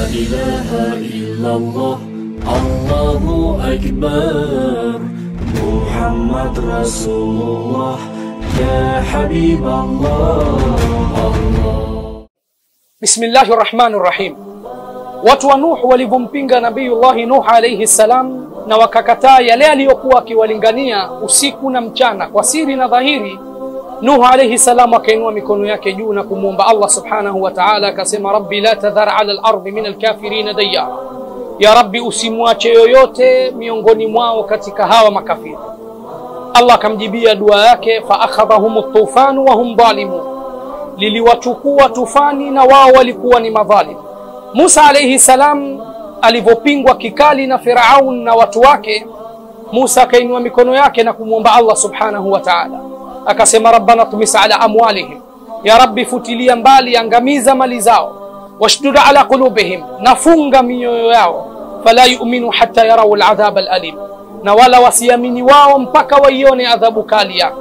إله إلا الله الله أكبر محمد رسول الله يا حبيب الله الله Bismillahi rahmani rahim. Watu wa Nuh walivyompinga Nabiyullahi Nuh alayhi salam na wakakataa yale aliyokuwa akiwalingania usiku na mchana kwa siri na dhahiri, Nuh alayhi salam akainua mikono yake juu na kumwomba Allah subhanahu wa ta'ala, akasema rabbi la tadhar ala al-ardi min al-kafirina dayyara, ya Rabbi, usimwache yoyote miongoni mwao katika hawa makafiri. Allah akamjibia dua yake, fa akhadhahum at-tufanu wa hum dhalimun liliwachukua tufani na wao walikuwa ni madhalim. Musa alayhi salam alivyopingwa kikali na Firaun na watu wake, Musa akainua mikono yake na kumwomba Allah subhanahu wa ta'ala, akasema rabbana tumis ala amwalihim, ya Rabbi, futilia mbali, angamiza mali zao, washdud ala qulubihim, nafunga mioyo yao, fala yu'minu hatta yarau aladhab alalim, na wala wasiamini wao mpaka waione adhabu kali yako.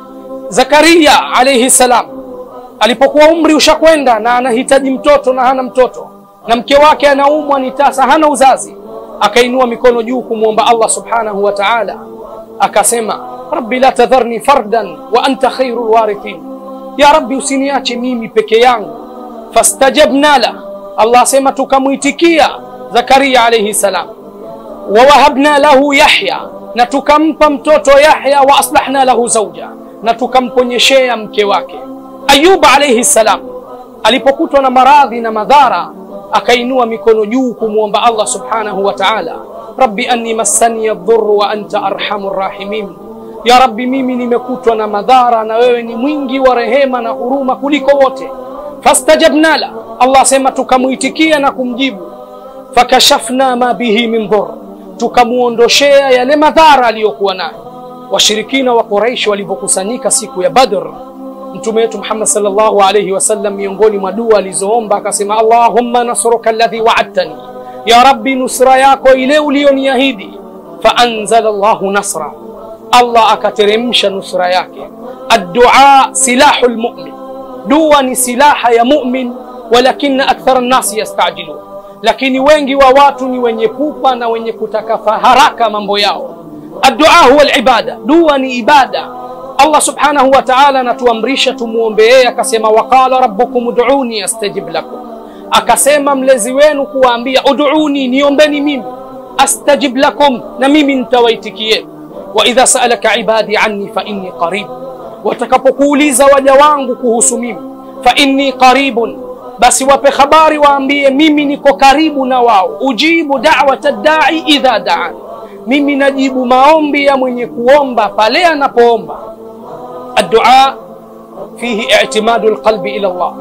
Zakaria alayhi salam alipokuwa umri ushakwenda na anahitaji mtoto na hana mtoto na mke wake anaumwa ni tasa hana uzazi akainua mikono juu kumwomba Allah subhanahu wa ta'ala akasema rabbi la tadharni fardan wa anta khairul warithin ya rabbi usiniache mimi peke yangu fastajabna la Allah asema tukamwitikia Zakaria alayhi salam wa wahabna lahu Yahya na tukampa mtoto Yahya wa aslahna lahu zawja na tukamponyeshea mke wake Ayuba alayhi salam alipokutwa na maradhi na madhara akainua mikono juu kumwomba Allah subhanahu wa ta'ala, rabbi anni massani yadhurru wa anta arhamur rahimin, ya rabbi, mimi nimekutwa na madhara na wewe ni mwingi wa rehema na huruma kuliko wote. Fastajabna la, Allah asema tukamwitikia na kumjibu. Fakashafna ma bihi min dhur, tukamuondoshea yale madhara aliyokuwa nayo. Washirikina wa Quraish walivyokusanyika siku ya Badr Mtume wetu Muhammad sallallahu alayhi wasallam, miongoni mwa dua alizoomba akasema, Allahumma nasruka alladhi wa'adtani, ya Rabbi, nusra yako ile uliyoniahidi. Faanzala Allahu nasra, Allah akateremsha nusra yake. Addua silahu lmumin, dua ni silaha ya mumin, walakina akthara nnasi yastajilun, lakini wengi wa watu ni wenye pupa na wenye kutaka haraka mambo yao. Addua huwa libada, dua ni ibada Allah subhanahu wa ta'ala anatuamrisha tumuombe yeye, akasema waqala rabbukum ud'uni astajib lakum, akasema mlezi wenu kuwaambia ud'uni, niombeni mimi, astajib lakum, na mimi nitawaitikieni. Wa idha sa'alaka ibadi anni fa inni qarib, watakapokuuliza waja wangu kuhusu mimi, fa inni qaribun, basi wape habari waambie mimi niko karibu na wao. Ujibu da'wata da'i idha da'an, mimi najibu maombi ya mwenye kuomba pale anapoomba. Addua fihi i'timadu alqalbi ila Allah,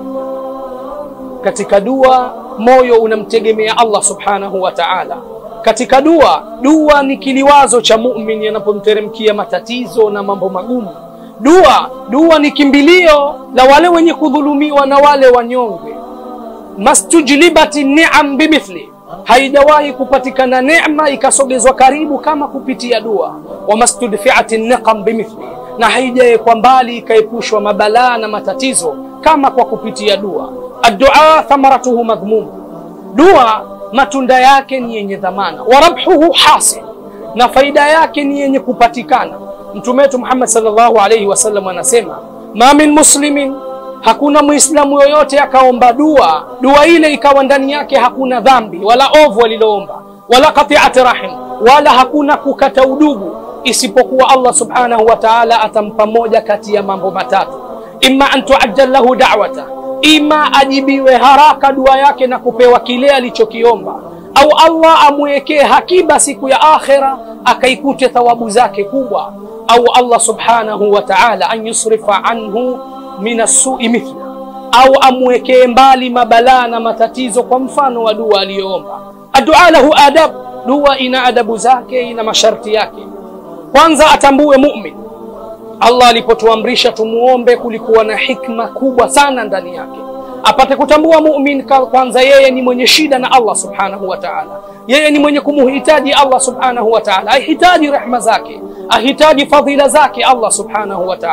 katika dua moyo unamtegemea Allah subhanahu wa ta'ala. Katika dua, dua ni kiliwazo cha muumini anapomteremkia matatizo na mambo magumu. Dua, dua ni kimbilio la wale wenye kudhulumiwa na wale wanyonge. Mastujlibati ni'am bimithli, haijawahi kupatikana neema ikasogezwa karibu kama kupitia dua. Wa mastudfi'ati niqam bimithli na haijawekwa mbali ikaepushwa mabalaa na matatizo kama kwa kupitia dua. Addua thamaratuhu madhmum, dua matunda yake ni yenye dhamana. Wa rabhuhu hasil, na faida yake ni yenye kupatikana. Mtume wetu Muhammad sallallahu alayhi wasallam anasema ma min muslimin, hakuna muislamu yoyote akaomba dua, dua ile ikawa ndani yake hakuna dhambi wala ovu aliloomba, wala qati'ati rahim, wala hakuna kukata udugu isipokuwa Allah subhanahu wa ta'ala atampa moja kati ya mambo matatu, imma an tuajjal lahu da'wata, ima ajibiwe haraka dua yake na kupewa kile alichokiomba, au Allah amwekee hakiba siku ya akhira akaikute thawabu zake kubwa, au Allah subhanahu wa ta'ala an yusrifa anhu min as-su'i mithla, au amwekee mbali mabalaa na matatizo kwa mfano wa dua aliyoomba. Addu'a lahu adab, dua ina adabu zake, ina masharti yake. Kwanza atambue mumin. Allah alipotuamrisha tumuombe, kulikuwa na hikma kubwa sana ndani yake. Apate kutambua mumin, kwanza yeye ni mwenye shida na Allah subhanahu wa ta'ala, yeye ni mwenye kumuhitaji Allah subhanahu wa ta'ala, ahitaji rehma zake, ahitaji fadhila zake Allah subhanahu wa ta'ala.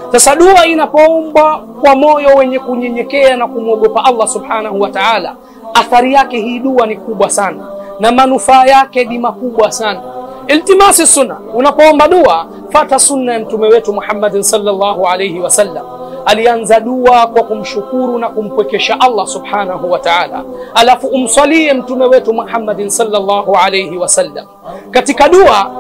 Sasa dua inapoombwa kwa moyo wenye kunyenyekea na kumwogopa Allah subhanahu wa ta'ala, athari yake hii dua ni kubwa sana na manufaa yake ni makubwa sana. Iltimasi sunna, unapoomba dua fata sunna ya mtume wetu Muhammadin sallallahu alayhi wasallam. Alianza dua kwa kumshukuru na kumpwekesha Allah subhanahu wa ta'ala, alafu umsalie mtume wetu Muhammadin sallallahu alayhi wasallam. Katika dua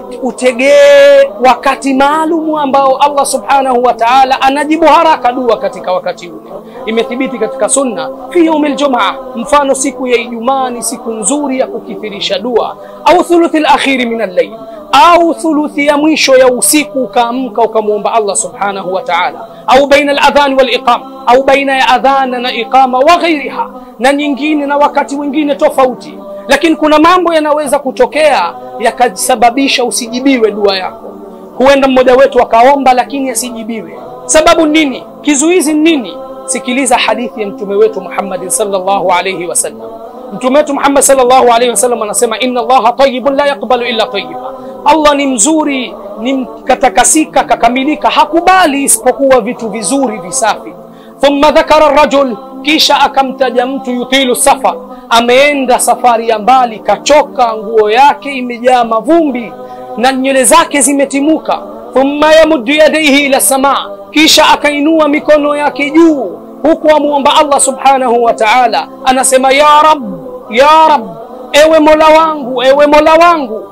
utegee wakati maalumu ambao Allah subhanahu wa ta'ala anajibu haraka dua katika wakati ule. Imethibiti katika sunna fi yaumil jumaa, mfano siku ya Ijumaa ni siku nzuri ya kukithirisha dua, au thuluthi al-akhiri min al-layl, au thuluthi ya mwisho ya usiku ukaamka ukamwomba Allah subhanahu wa ta'ala, au baina al-adhan wal iqama, au baina ya adhana na iqama wa ghairiha, na nyingine na wakati mwingine tofauti lakini kuna mambo yanaweza kutokea yakasababisha usijibiwe dua yako. Huenda mmoja wetu akaomba lakini asijibiwe. Sababu nini? Kizuizi nini? Sikiliza hadithi ya mtume wetu Muhammad sallallahu alayhi wasallam. Mtume wetu Muhammad sallallahu alayhi wasallam anasema, inna Allaha tayyibun la yaqbalu illa tayyiba, Allah ni mzuri, ni katakasika, kakamilika, hakubali isipokuwa vitu vizuri visafi. Thumma dhakara rajul, kisha akamtaja mtu yutilu safar ameenda safari ya mbali, kachoka, nguo yake imejaa mavumbi na nywele zake zimetimuka. Thumma yamuddu yadaihi ila samaa, kisha akainua mikono yake juu, huku amuomba Allah subhanahu wa ta'ala, anasema ya Rab, ya Rab, ewe mola wangu, ewe mola wangu.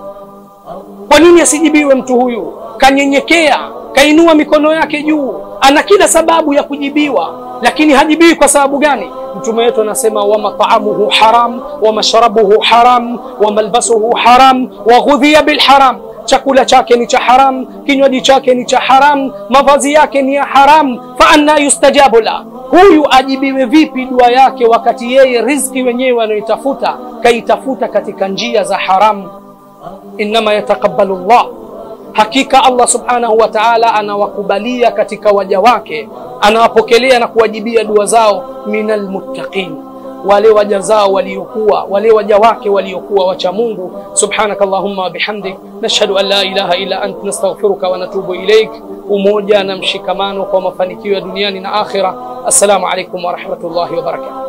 Kwa nini asijibiwe mtu huyu? Kanyenyekea, kainua mikono yake juu, ana kila sababu ya kujibiwa, lakini hajibiwi kwa sababu gani? Mtume wetu anasema wa mat'amuhu haram wa mashrabuhu haram wa malbasuhu haram wa ghudhiya bil haram, chakula chake ni cha haram, kinywaji chake ni cha haram, mavazi yake ni ya haram. Fa anna yustajabu la, huyu ajibiwe vipi dua yake wakati yeye riziki wenyewe anayoitafuta kaitafuta katika njia za haramu? Innama yataqabbalu Allah Hakika Allah subhanahu wa ta'ala anawakubalia katika waja wake, anawapokelea na kuwajibia dua zao, minal muttaqin, wale waja zao waliokuwa wale waja wake waliokuwa wacha Mungu. Subhanaka Allahumma wa bihamdik nashhadu an la ilaha illa ant nastaghfiruka wa natubu ilaik. Umoja na mshikamano kwa mafanikio ya duniani na akhira. Assalamu alaykum wa rahmatullahi wa barakatuh.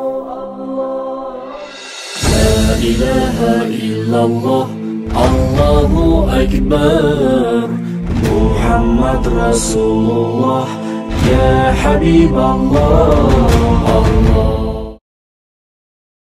لا إله إلا الله الله أكبر محمد رسول الله يا حبيب الله الله